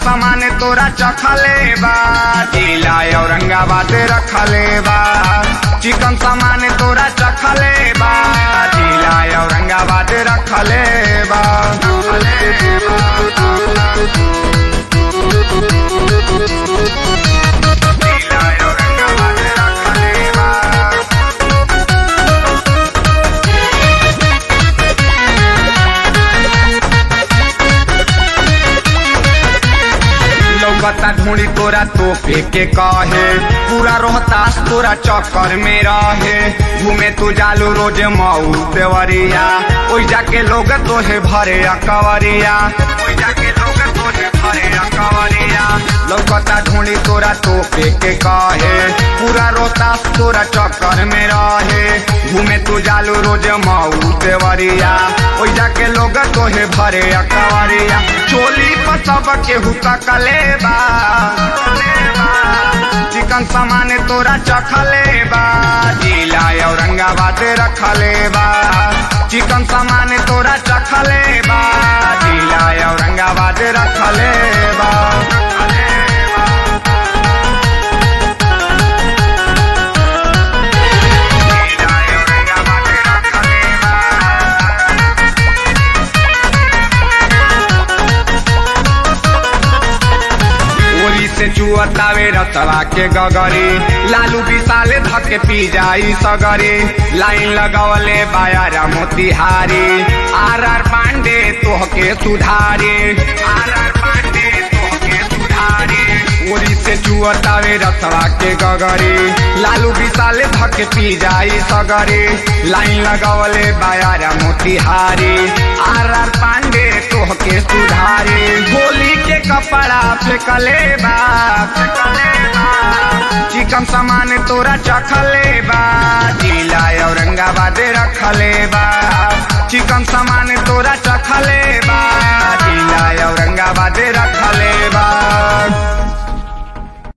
सामान तोरा चखले बा जिला औरंगाबाद रखले बा चिकन सामान तोरा चखले बा जिला औरंगाबाद रखले बा जिला औरंगाबाद रखले बा लौकता ढूंढी तोरा तो के कहे पूरा रोहतास तोरा चक्कर में रहे घूमे तू जालू रोज मऊ देवरिया ओई जाके लोग तोहे भरे अकवरिया ओई जाके लोग तोहे भरे अकवरिया लौकता ढूंढी तोरा तो के कहे पूरा रोहतास तोरा चक्कर में रहे घूमे तू जालू रोज मऊ देवरिया ओई जाके लोग तोहे भरे अकवरिया चोली पर सब केहू तकले बा चिकन सामान तोरा चखले बा जिला औरंगाबाद रखले बा चिकन सामान तोरा चखले बा जिला औरंगाबाद रखले बा जिला औरंगाबाद रखले बा ओरी से चुअतावे रतवा के गगरी लालू विशाले धके पी जाई सगरी लाइन लगवले बायारा मोतिहारी आर आर पांडे तोहके सुधारे आर आर पांडे तोहके सुधारे ओरी से चुअतावे रतवा के गगरी लालू विशाले धके पी जाई सगरी लाइन लगवले बायारा मोतिहारी आर आर पांडे तोहके सुधारे गोली के कपड़ा फेंकले बा चिकन सामान तोरा चखले बा जिला औरंगाबाद रखले बा चिकन सामान तोरा चखले बा जिला औरंगाबाद रख